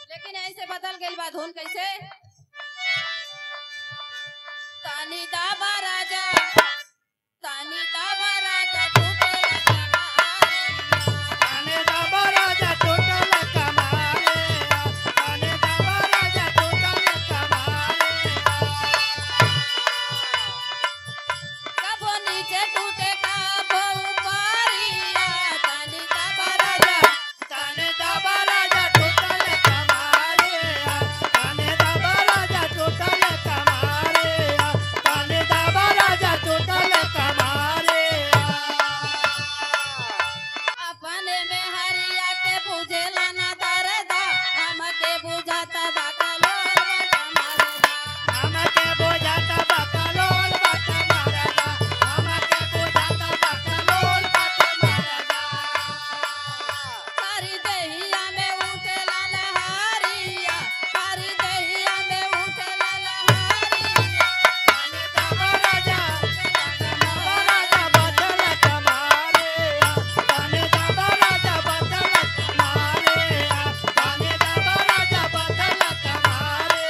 लेकिन ऐसे बदल गई बा धुन कैसे तानी दाबा राजा तानी दाबा राजा टूटे लगा ताने दाबा राजा टोटल कमाले ताने दाबा राजा टोटल कमाले कबो नीचे टूटे कबो ऊपरिया तानी दाबा राजा ताने दाबा राजा टोटल कमाले ताने दाबा राजा टोटल कमाले ताने दाबा राजा टोटल कमाले अपने में हरिया के बुझेला ना दरदा हमके बुझाता बाकलो मारदा हमके बोझाता बकलोल बट मारदा हमके बोझाता बकलोल बट मारदा हरी दहिया में उठेला लहरिया हरी दहिया में उठेला लहरिया ताने दाबा राजा दाबा राजा बदल कमाले ताने दाबा राजा बदल कमाले ताने दाबा राजा बदल कमाले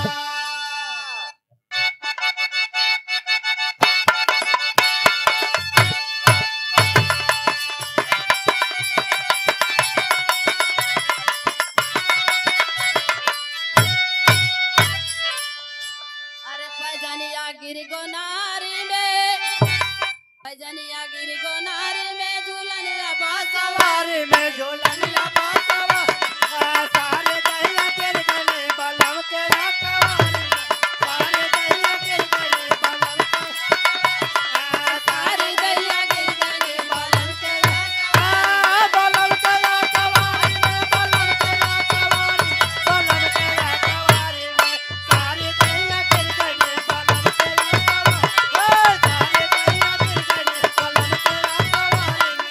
अरे पैजनिया गिर गोनारी में पैजनिया गिर गोनारी में झूलन बासवा सवारी में झोलनिया बासवा आ सारे दैया के गले बलम के रखवारी सारे दैया के गले बलम के आ सारी दहिया गिर गने बालन के लगा आ बलम के रखवारी में बलम के रखवारी बलम के रखवारी में सारे दैया के गले बलम के रखवारी ओ सारे दैया के गले बलम के रखवारी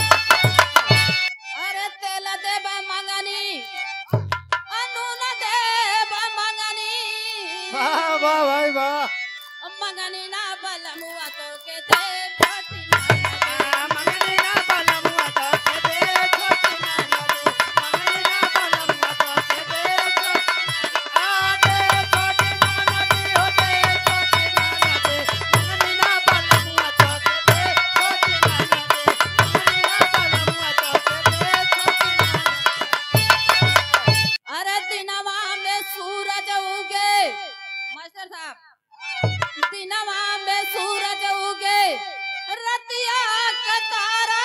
अरे तेल देब मंगनी अनून देब मंगनी वाह वाह भाई वाह मंगनी ना बलमुआ तो के दे भटी ना लगे। मंगनी ना बलमुआ तो के दे छोटी ना लगे मंगनी ना बलमुआ तो के दे छोटी आ दे छोटी ना लगे हो दे छोटी ना लगे मंगनी ना बलमुआ तो के दे छोटी ना लगे मंगनी ना बलमुआ तो के दे छोटी ना लगे अरे दिनवा में सूरज उगे मास्टर साहब दिनवा में सूरज उगे रतिया का तारा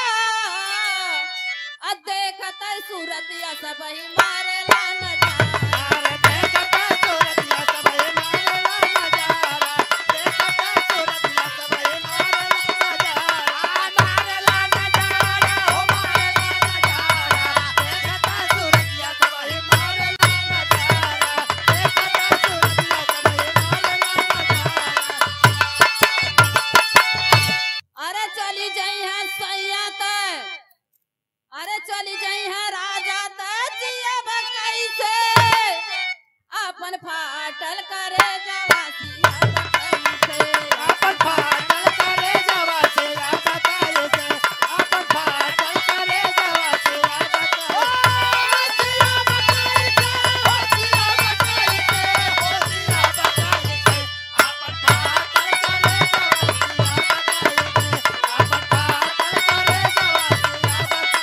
आ देखत सूरतिया सब ही मारेला नजारा अरे देखता सूरतिया सबे मारेला नजारा देखता सूरतिया सबे मारेला नजारा मारेला नजारा हो मारेला नजारा देखता सूरतिया सबे मारेला नजारा देखता सूरतिया सबे मारेला नजारा अरे चली जाई है सैया त अरे चली जाई है राजा त जिया कैसे अपन फाटल करे जवासिया कैसे आपन फाटल करे जवा से आ बताए से आपन फाटल करे जवा से आ बताए सिया बताए से हो सिया बताए से हो सिया बताए से आपन फाटल करे जवा से आ बताए से आपन फाटल करे जवा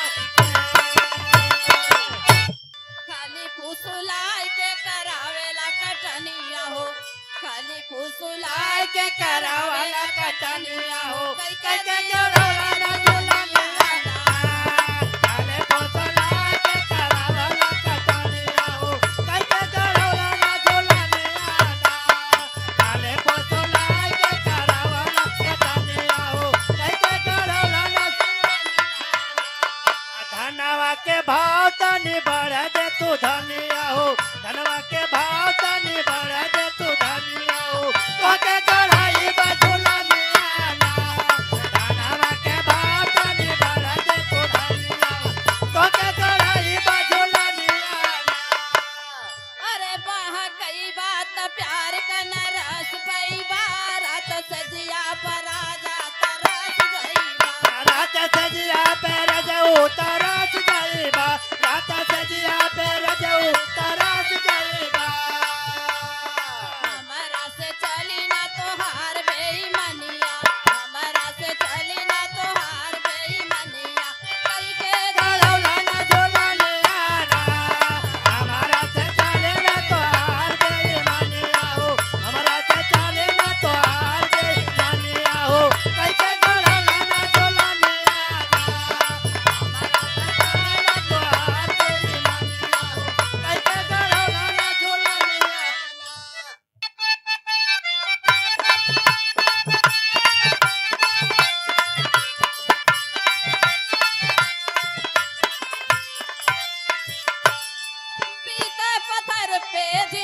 से आ बताए खाली फुसुलाई के करावेला कटनिया हो खाली फुसुलाई आय के करावला कटनिया हो कई कई के जोड़ला ना झूलनिया आले पोसला के करावला कटनिया हो कई के जोड़ला ना झूलनिया आले पोसला के करावला कटनिया हो कई के जोड़ला ना धनवा के भाव तनी बढ़ दे तू धनिया हो धनवा के भाव तनी बढ़ दे तू धनिया हो तोके कढ़ाई बजुला मियाना धनवा के भाव तनी बढ़ दे तू धनिया हो तोके कढ़ाई बजुला मियाना अरे बाह कई बात प्यार का न रस पई बारात सजिया पर आ जाता रस गई बा। रात सजिया पे रजऊ तरस गई बा रात सजिया पे रजऊ तरस पत्थर पे